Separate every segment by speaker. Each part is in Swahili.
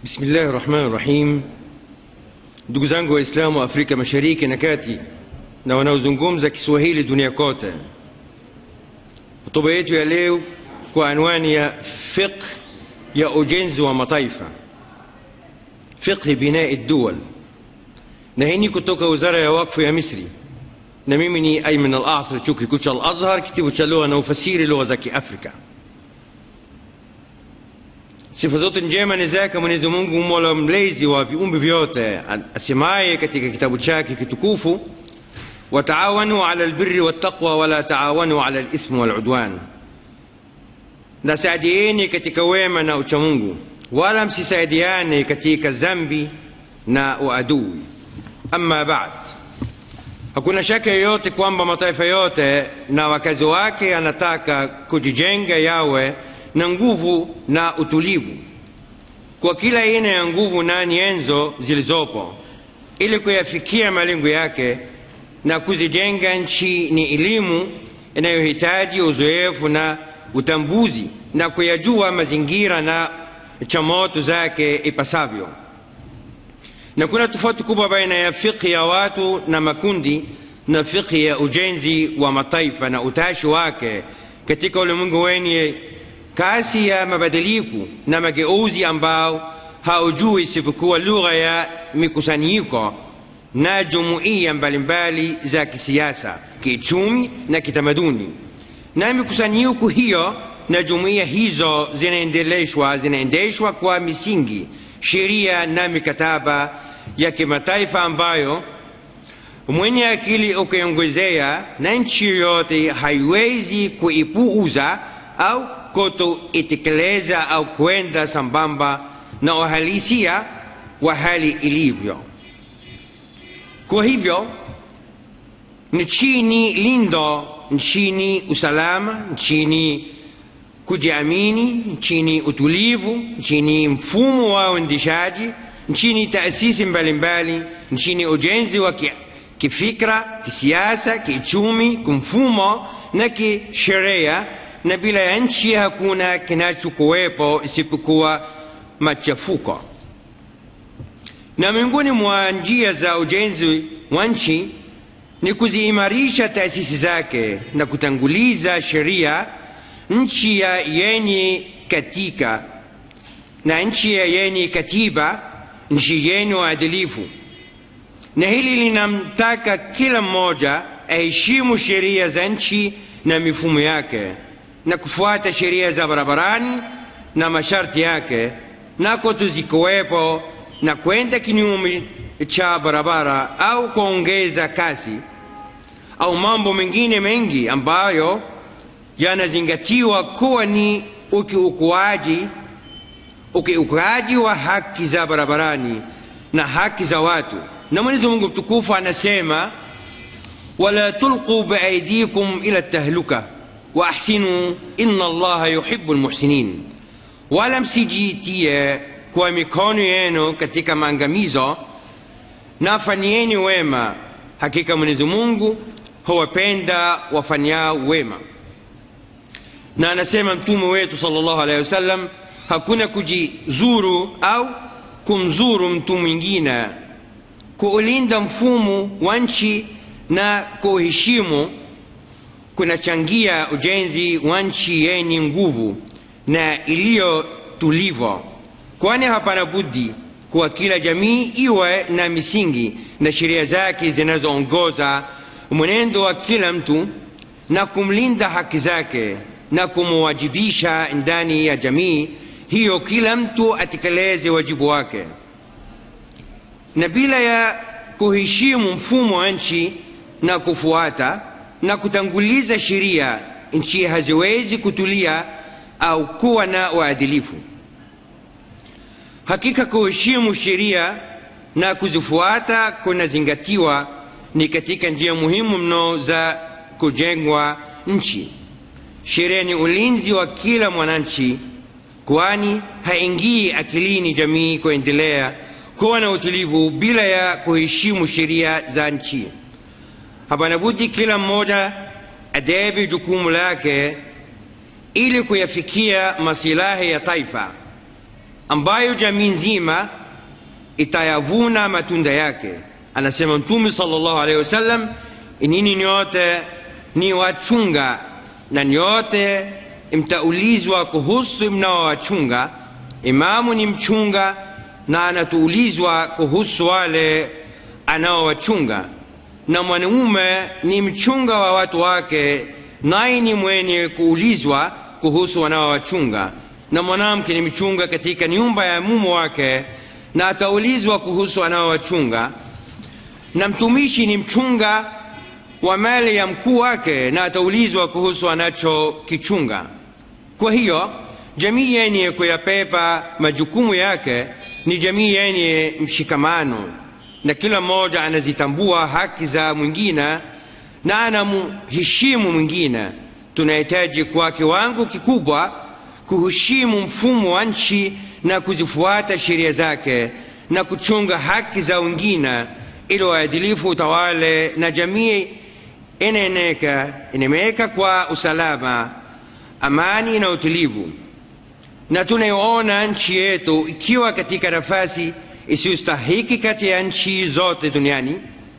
Speaker 1: Bismillahi rahmani rahim. Ndugu zangu Waislamu wa Afrika Mashariki na Kati na wanaozungumza Kiswahili dunia kote, hotuba yetu ya leo kwa anwani ya fiqh ya ujenzi wa mataifa, fiqhi binai duwal, na hii ni kutoka wizara ya wakfu ya Misri, na mimi ni Ayman al-Asr, chuo kikuu cha Al-Azhar, kitivo cha lugha na ufasiri lugha za Kiafrika. Sifa zote njema ni zake Mwenyezi Mungu, mola mlezi wa viumbe vyote, asemaye katika kitabu chake kitukufu, wataawanu ala albirri wattaqwa wala taawanu ala alithmi waludwan, na saidieni katika wema na uchamungu, wala msisaidiane katika zambi na uadui. Amma baad, hakuna shaka yoyote kwamba mataifa yote na wakazi wake anataka kujijenga yawe na nguvu na utulivu kwa kila aina ya nguvu na nyenzo zilizopo ili kuyafikia malengo yake na kuzijenga nchi ni elimu inayohitaji uzoefu na utambuzi na kuyajua mazingira na changamoto zake ipasavyo na kuna tofauti kubwa baina ya fikhi ya watu na makundi na fikhi ya ujenzi wa mataifa na utashi wake katika ulimwengu wenye kasi ya mabadiliko na mageuzi ambao haujui isipokuwa lugha ya mikusanyiko na jumuiya mbalimbali za kisiasa, kiuchumi na kitamaduni. Na mikusanyiko hiyo na jumuiya hizo zinaendeleshwa zinaendeshwa kwa misingi, sheria na mikataba ya kimataifa ambayo mwenye akili ukiongezea na nchi yoyote haiwezi kuipuuza au kutoitekeleza au kwenda sambamba na uhalisia wa hali ilivyo. Kwa hivyo nchini lindo, nchini usalama, nchini kujiamini, nchini utulivu, nchini mfumo wa uendeshaji, nchini taasisi mbalimbali, nchini ujenzi wa kifikra, kisiasa, kiuchumi, kimfumo na kisheria na bila ya nchi hakuna kinachokuwepo isipokuwa machafuko. Na miongoni mwa njia za ujenzi wa nchi ni kuziimarisha taasisi zake na kutanguliza sheria, nchi ya yenye katika na nchi ya yenye katiba, nchi yenye uadilifu. Na hili linamtaka kila mmoja aheshimu sheria za nchi na mifumo yake na kufuata sheria za barabarani na masharti yake, nako tuzikuwepo na kwenda kinyume cha barabara au kuongeza kasi au mambo mengine mengi ambayo yanazingatiwa kuwa ni ukiukuaji ukiukaji wa haki za barabarani na haki za watu. Na Mwenyezi Mungu mtukufu anasema, wala tulqu biaidikum ila tahluka waahsinu inna allaha yuhibbu lmuhsinin, wala msijitie kwa mikono yenu katika maangamizo, na fanyieni wema, hakika Mwenyezi Mungu huwapenda wafanyao wema. Na anasema mtume wetu sallallahu alaihi wasallam, hakuna kujizuru au kumzuru mtu mwingine, kuulinda mfumo wa nchi na kuheshimu kunachangia ujenzi wa nchi yenye nguvu na iliyo tulivu, kwani hapana budi kuwa kila jamii iwe na misingi na sheria zake zinazoongoza mwenendo wa kila mtu na kumlinda haki zake na kumwajibisha ndani ya jamii hiyo, kila mtu atekeleze wajibu wake, na bila ya kuheshimu mfumo wa nchi na kufuata na kutanguliza sheria, nchi haziwezi kutulia au kuwa na uadilifu. Hakika kuheshimu sheria na kuzifuata kunazingatiwa ni katika njia muhimu mno za kujengwa nchi. Sheria ni ulinzi wa kila mwananchi, kwani haingii akilini jamii kuendelea kuwa na utulivu bila ya kuheshimu sheria za nchi. Hapana budi kila mmoja adebe jukumu lake ili kuyafikia masilahi ya taifa ambayo jamii nzima itayavuna matunda yake anasema mtume sallallahu alaihi wasallam nini nyote ni wachunga na nyote mtaulizwa kuhusu mnaowachunga imamu ni mchunga na anatuulizwa kuhusu wale anaowachunga na mwanaume ni mchunga wa watu wake naye ni mwenye kuulizwa kuhusu wanaowachunga na mwanamke ni mchunga katika nyumba ya mume wake na ataulizwa kuhusu anaowachunga na mtumishi ni mchunga wa mali ya mkuu wake na ataulizwa kuhusu anachokichunga kwa hiyo jamii yenye kuyapepa majukumu yake ni jamii yenye mshikamano na kila mmoja anazitambua haki za mwingine na anamheshimu mwingine tunahitaji kwa kiwango kikubwa kuheshimu mfumo wa nchi na kuzifuata sheria zake na kuchunga haki za wengine ili uadilifu utawale na jamii inaeneka inaemeka kwa usalama amani na utulivu na tunaiona nchi yetu ikiwa katika nafasi isiyostahiki kati ya nchi zote duniani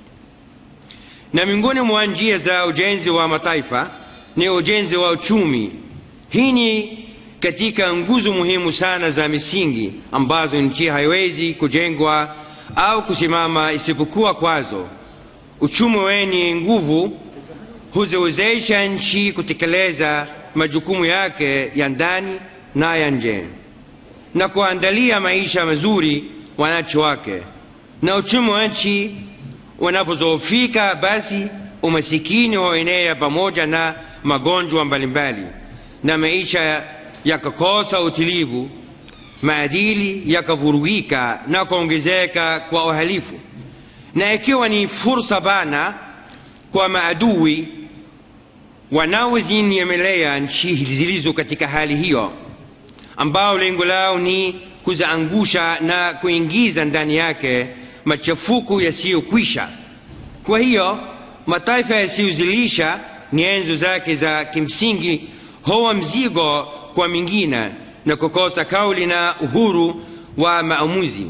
Speaker 1: na miongoni mwa njia za ujenzi wa mataifa ni ujenzi wa uchumi hii ni katika nguzo muhimu sana za misingi ambazo nchi haiwezi kujengwa au kusimama isipokuwa kwazo uchumi wenye nguvu huziwezesha nchi kutekeleza majukumu yake ya ndani na ya nje na kuandalia maisha mazuri wananchi wake na uchumi wa nchi unapozoofika basi umasikini huenea pamoja na magonjwa mbalimbali na maisha yakakosa utulivu maadili yakavurugika na kuongezeka kwa uhalifu na ikiwa ni fursa bana kwa maadui wanaozinyemelea nchi zilizo katika hali hiyo ambao lengo lao ni kuziangusha na kuingiza ndani yake machafuko yasiyokwisha kwa hiyo mataifa yasiyozilisha nyenzo zake za kimsingi huwa mzigo kwa mingine na kukosa kauli na uhuru wa maamuzi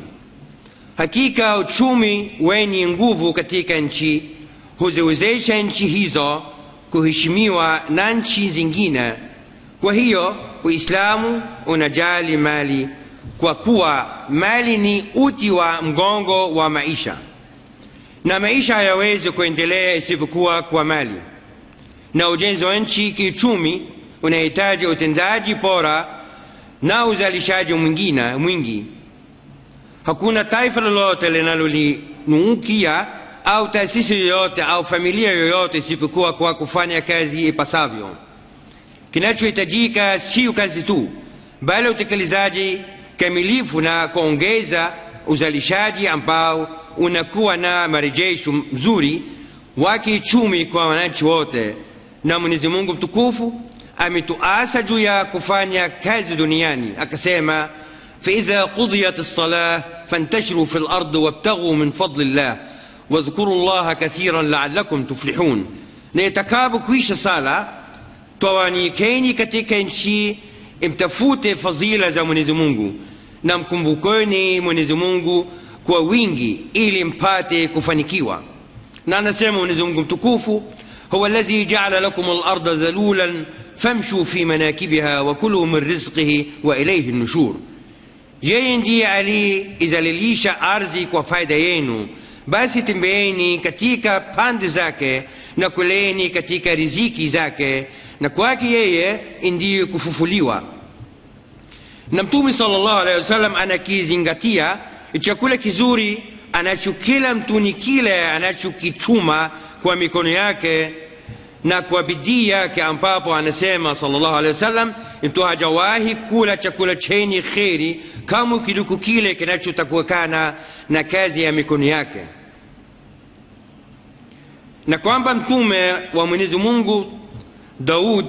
Speaker 1: hakika uchumi wenye nguvu katika nchi huziwezesha nchi hizo kuheshimiwa na nchi zingine kwa hiyo uislamu unajali mali kwa kuwa mali ni uti wa mgongo wa maisha na maisha hayawezi kuendelea isivyokuwa kwa mali na ujenzi wa nchi kiuchumi unahitaji utendaji bora na uzalishaji mwingine mwingi hakuna taifa lolote linalolinuukia au taasisi yoyote au familia yoyote isipokuwa kwa kufanya kazi ipasavyo kinachohitajika sio kazi tu bali utekelezaji kamilifu na kuongeza uzalishaji ambao unakuwa na marejesho mzuri wa kiuchumi kwa wananchi wote na mwenyezi mungu mtukufu ametuasa juu ya kufanya kazi duniani akasema فإذا قضيت الصلاة فانتشروا في الأرض وابتغوا من فضل الله واذكروا الله كثيرا لعلكم تفلحون نيتكاب كويش صلاة توانيكيني katika nchi mtafute fadhila za mwenyezi mungu na mkumbukeni mwenyezi mungu kwa wingi ili mpate kufanikiwa na anasema mwenyezi mungu mtukufu huwa alladhi jaala lakum larda dhalulan famshu fi manakibiha wa kulu min rizqihi wa ilaihi nushur yeye ndiye aliizalilisha ardhi kwa faida yenu basi tembeeni katika pande zake na kuleni katika riziki zake na kwake yeye ndiye kufufuliwa na mtume salllah alehi wasallam anakizingatia chakula kizuri anachokila mtu ni kile anachokichuma kwa mikono yake na kwa bidii yake ambapo anasema salllahu alehi wasallam mtu hajawahi kula chakula chenye kheri kama kiduku kile kinachotakukana na kazi ya mikono yake na kwamba mtume wa mwenyezi mungu daud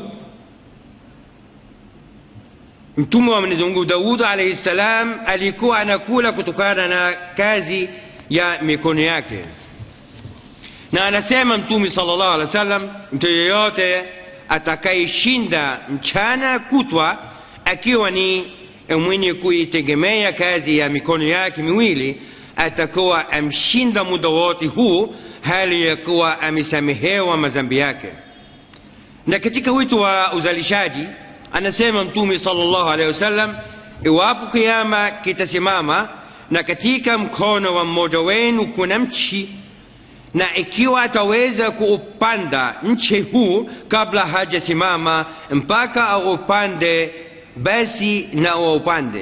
Speaker 1: mtume wa mwenyezi mungu daud alaihi ssalam alikuwa anakula kutokana na kazi ya mikono yake na anasema mtume sala llahu alehi wa sallam mtu yeyote atakayeshinda mchana kutwa akiwa ni mwenye kuitegemea kazi ya mikono yake miwili atakuwa amshinda muda wote huu hali ya kuwa amesamehewa madhambi yake na katika wito wa uzalishaji anasema mtume sallallahu alaihi wasallam iwapo kiama kitasimama na katika mkono wa mmoja wenu kuna mchi na ikiwa ataweza kuupanda mche huu kabla hajasimama mpaka aupande basi na aupande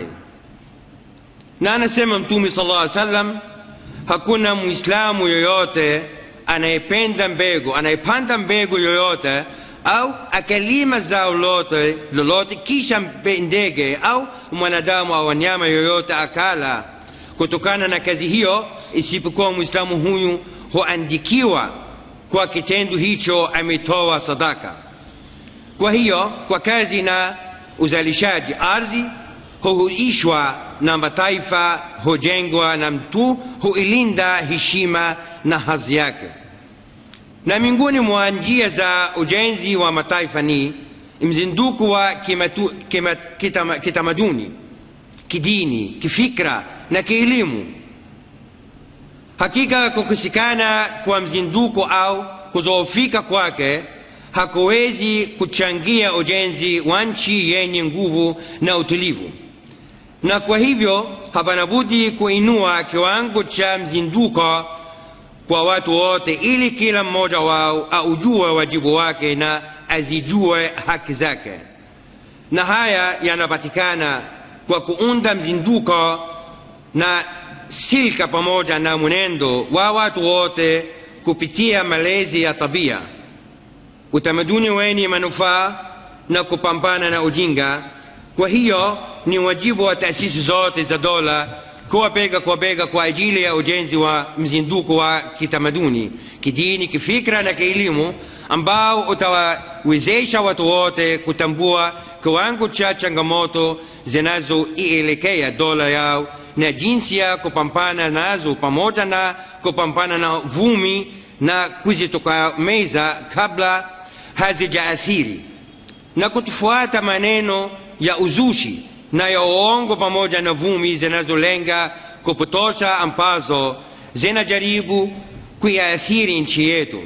Speaker 1: na anasema mtume sallallahu alaihi wasallam hakuna mwislamu yoyote anayependa mbegu anayepanda mbegu yoyote au akalima zao lote lolote kisha ndege au mwanadamu au wanyama yoyote akala kutokana na kazi hiyo isipokuwa mwislamu huyu huandikiwa kwa kitendo hicho ametoa sadaka kwa hiyo kwa kazi na uzalishaji ardhi huhuishwa na mataifa hujengwa na mtu huilinda heshima na hadhi yake na miongoni mwa njia za ujenzi wa mataifa ni mzinduko wa kimatu, kima, kitama, kitamaduni kidini kifikra na kielimu hakika kukosekana kwa mzinduko au kuzoofika kwake hakuwezi kuchangia ujenzi wa nchi yenye nguvu na utulivu na kwa hivyo hapana budi kuinua kiwango cha mzinduko kwa watu wote ili kila mmoja wao aujue wajibu wake na azijue haki zake na haya yanapatikana kwa kuunda mzinduko na silka pamoja na mwenendo wa watu wote kupitia malezi ya tabia utamaduni wenye manufaa na kupambana na ujinga kwa hiyo ni wajibu wa taasisi zote za dola kuwa bega kwa bega kwa ajili ya ujenzi wa mzinduko wa kitamaduni kidini kifikra na kielimu ambao utawawezesha watu wote kutambua kiwango cha changamoto zinazoielekea dola yao na jinsi ya kupambana nazo pamoja na kupambana na vumi na kuzitokomeza kabla hazijaathiri na kutufuata maneno ya uzushi na ya uongo pamoja na vumi zinazolenga kupotosha ambazo zinajaribu kuiathiri nchi yetu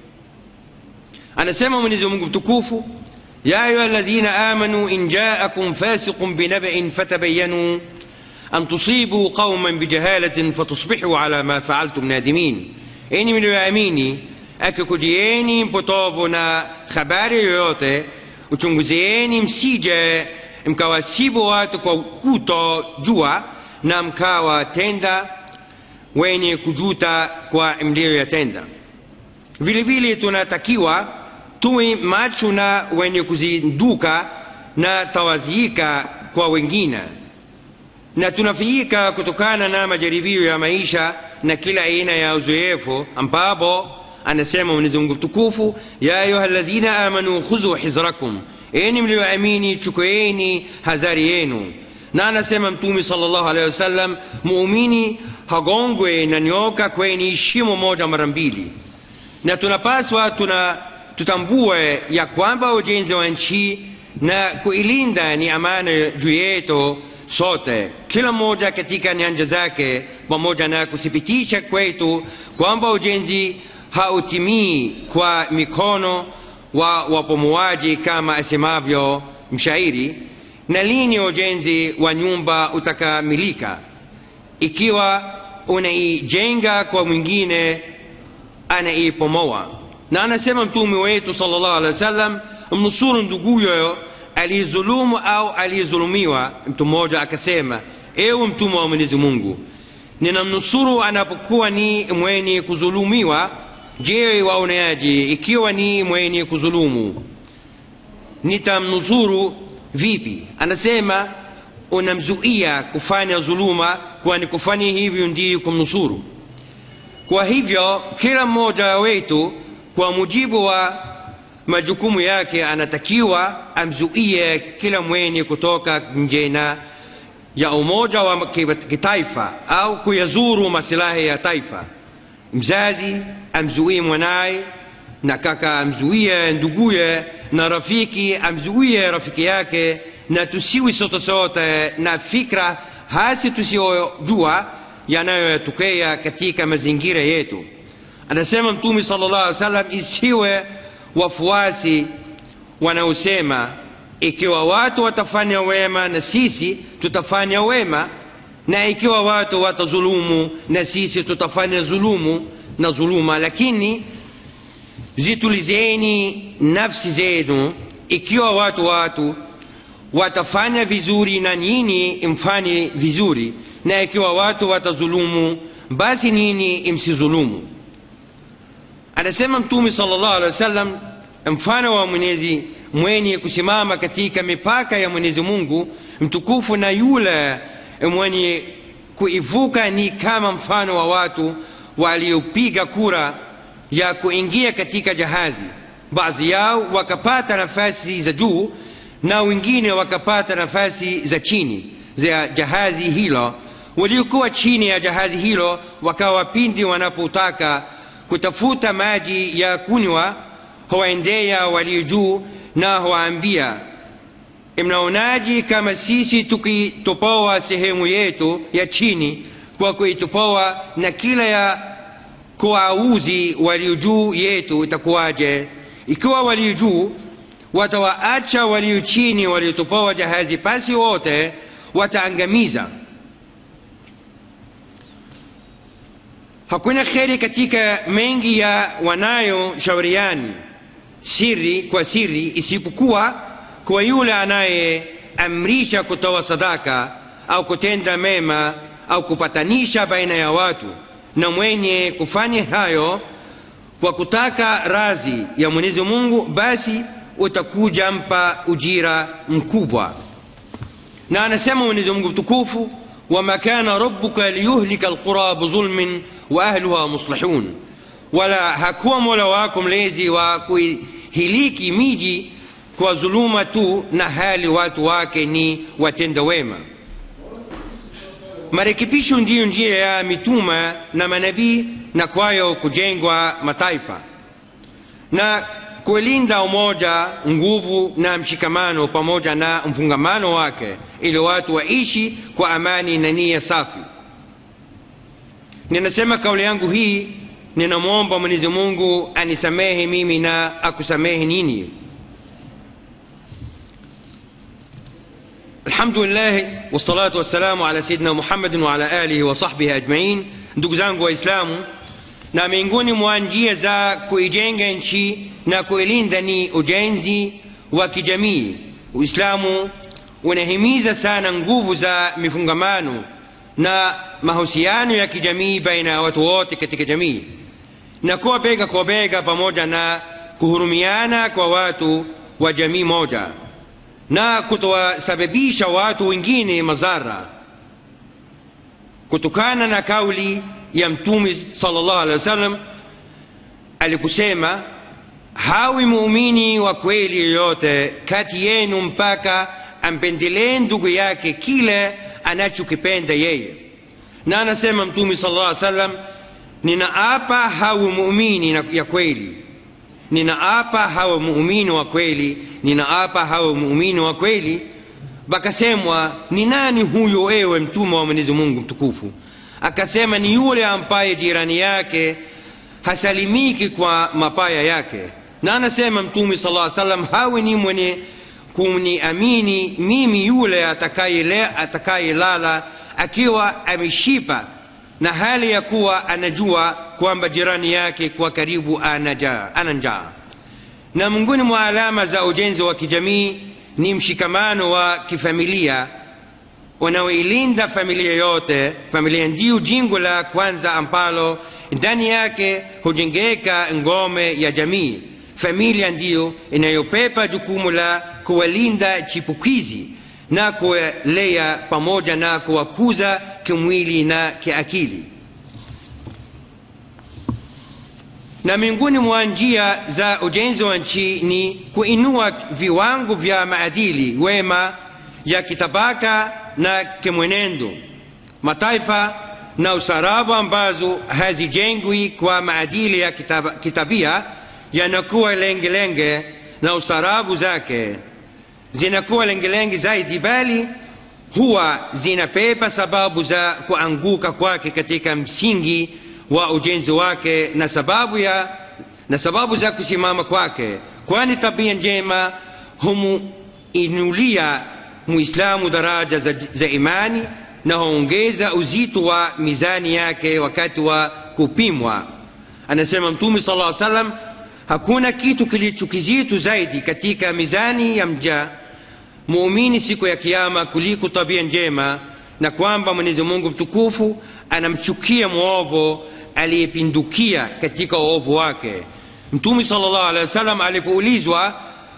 Speaker 1: anasema mwenyezi mungu mtukufu ya ayuha ladhina amanu in jaakum fasiqun binabain fatabayanu an tusibu qauman bijahalatin fatusbihu ala ma faaltum nadimin enyi mlioamini akikujieni mpotovu na habari yoyote uchunguzieni msije mkawasibu watu kwa kutojua na mkawatenda wenye kujuta kwa mliyoyatenda vile vile tunatakiwa tuwe macho na wenye kuzinduka na tawazika kwa wengine na tunafiika kutokana na majaribio ya maisha na kila aina ya uzoefu ambapo anasema mwenyezi mungu mtukufu ya ayuha ladhina amanu khudhu hizrakum enyi mlioamini chukueni hazari yenu na anasema mtume salllahu alehi wasallam muumini hagongwe na nyoka kweni shimo moja mara mbili na tunapaswa tuna tutambue ya kwamba ujenzi wa nchi na kuilinda ni amana juu yetu sote kila mmoja katika nyanja zake pamoja na kuthibitisha kwetu kwamba ujenzi hautimii kwa mikono wa wapomuaji kama asemavyo mshairi na lini ujenzi wa nyumba utakamilika ikiwa unaijenga kwa mwingine anaipomoa na anasema mtume wetu salllahu alehi wa sallam mnusuru nduguyo aliyezulumu au aliyezulumiwa mtu mmoja akasema ewe mtume wa mwenyezi mungu ninamnusuru anapokuwa ni mwenye kuzulumiwa je waoneaji ikiwa ni mwenye kuzulumu nitamnusuru vipi anasema unamzuia kufanya dhuluma kwani kufanya hivyo ndiyo kumnusuru kwa hivyo kila mmoja wetu kwa mujibu wa majukumu yake anatakiwa amzuie kila mwenye kutoka nje na ya umoja wa kitaifa au kuyazuru masilahi ya taifa mzazi amzuie mwanaye na kaka amzuie nduguye na rafiki amzuie rafiki yake na tusiwi sote sote na fikra hasi tusiyojua yanayotokea katika mazingira yetu anasema mtume sala llah alih wasallam isiwe wafuasi wanaosema ikiwa watu watafanya wema na sisi tutafanya wema na ikiwa watu watazulumu na sisi tutafanya zulumu na zuluma lakini zitulizeni nafsi zenu ikiwa watu watu watafanya vizuri na nyinyi mfanye vizuri na ikiwa watu watazulumu basi nini msizulumu anasema mtume sala llahu alehi wa sallam mfano wa mwenyezi mwenye kusimama katika mipaka ya mwenyezi mungu mtukufu na yule mwenye kuivuka ni kama mfano wa watu waliopiga kura ya kuingia katika jahazi baadhi yao wakapata nafasi za juu na wengine wakapata nafasi za chini za jahazi hilo waliokuwa chini ya jahazi hilo wakawa pindi wanapotaka kutafuta maji ya kunywa huwaendea walio juu na huwaambia mnaonaji kama sisi tukitopoa sehemu yetu ya chini kwa kuitopoa na kila ya kuwauzi walio juu yetu itakuwaje ikiwa walio juu watawaacha walio chini waliotopoa jahazi pasi wote wataangamiza hakuna kheri katika mengi ya wanayoshauriani siri kwa siri isipokuwa kwa yule anayeamrisha kutoa sadaka au kutenda mema au kupatanisha baina ya watu na mwenye kufanya hayo kwa kutaka razi ya mwenyezi mungu basi utakuja mpa ujira mkubwa na anasema mwenyezi mungu mtukufu wama kana rabuka liyuhlika alqura bizulmin wa ahluha muslihun wala hakuwa mola wako mlezi wa kuihiliki miji kwa dhuluma tu na hali watu wake ni watenda wema marekebisho ndiyo njia ya mituma na manabii na kwayo kujengwa mataifa na kulinda umoja nguvu na mshikamano pamoja na mfungamano wake ili watu waishi kwa amani na nia safi ninasema kauli yangu hii ninamwomba mwenyezi mungu anisamehe mimi na akusamehe nini الحمد لله والصلاة والسلام على سيدنا محمد وعلى آله وصحبه أجمعين ndugu zangu waislamu na miongoni mwa njia za kuijenga nchi na kuilinda ni ujenzi wa kijamii uislamu unahimiza sana nguvu za mifungamano na mahusiano ya kijamii baina ya watu wote katika jamii na kuwa bega kwa bega pamoja na kuhurumiana kwa watu wa jamii moja na kutowasababisha watu wengine madhara kutokana na kauli ya mtume sallallahu alaihi wasallam alikusema hawi muumini wa kweli yoyote kati yenu mpaka ampendelee ndugu yake kile anachokipenda yeye na anasema mtume sallallahu alaihi wasallam ninaapa hawi muumini ya kweli ninaapa hawa muumini wa kweli ninaapa hawa muumini wa kweli bakasemwa ni nani huyo ewe mtume wa mwenyezi mungu mtukufu akasema ni yule ambaye jirani yake hasalimiki kwa mapaya yake na anasema mtume sala llaw salam hawi ni mwenye kuniamini mimi yule atakayelala atakaye akiwa ameshipa na hali ya kuwa anajua kwamba jirani yake kwa karibu ana njaa na miongoni mwa alama za ujenzi wa kijamii ni mshikamano wa kifamilia unaoilinda familia yote familia ndiyo jingo la kwanza ambalo ndani yake hujengeka ngome ya jamii familia ndiyo inayopepa jukumu la kuwalinda chipukizi na kuwalea pamoja na kuwakuza kimwili na kiakili na miongoni mwa njia za ujenzi wa nchi ni kuinua viwango vya maadili wema ya kitabaka na kimwenendo mataifa na usarabu ambazo hazijengwi kwa maadili ya kitab, kitabia yanakuwa lengelenge na ustaarabu zake zinakuwa lengelenge zaidi bali huwa zinabeba sababu za kuanguka kwake katika msingi wa ujenzi wake na sababu ya na sababu za kusimama kwake kwani tabia njema humuinulia muislamu daraja za, za imani na huongeza uzito wa mizani yake wakati wa kupimwa anasema mtume sala llaw salam hakuna kitu kilicho kizito zaidi katika mizani ya mja muumini siku ya kiama kuliko tabia njema na kwamba mwenyezi mungu mtukufu anamchukia mwovu aliyepindukia katika uovu wake mtume sala llahu alehi wasallam alipoulizwa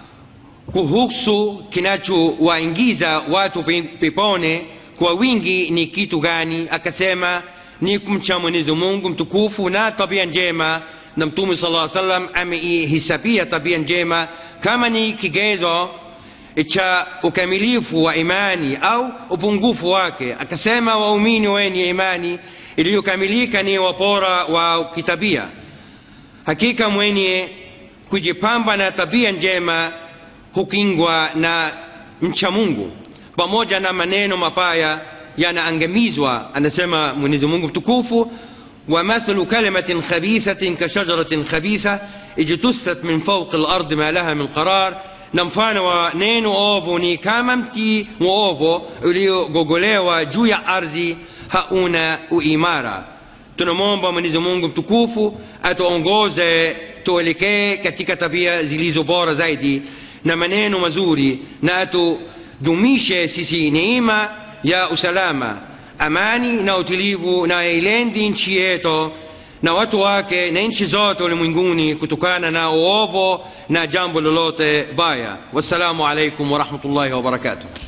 Speaker 1: kuhusu kinachowaingiza watu peponi kwa wingi ni kitu gani akasema ni kumcha mwenyezi mungu mtukufu na tabia njema na mtume sala llaw salam ameihisabia tabia njema kama ni kigezo cha ukamilifu wa imani au upungufu wake akasema waumini wenye imani iliyokamilika ni wapora wa kitabia hakika mwenye kujipamba na tabia njema hukingwa na mcha mungu pamoja na maneno mabaya yanaangamizwa anasema mwenyezi mungu mtukufu ومثل كلمة خبيثة كشجرة خبيثة اجتثت من فوق الأرض ما لها من قرار na mfano wa neno ovu ni kama mti mwovu uliogogolewa juu ya ardhi hauna uimara tunamwomba mwenyezi mungu mtukufu atuongoze tuelekee katika tabia zilizo bora zaidi na maneno mazuri na atudumishe sisi neema ya usalama amani na utulivu na yailendi nchi yetu na watu wake na nchi zote ulimwenguni kutokana na uovu na jambo lolote baya wassalamu alaikum warahmatullahi wabarakatuh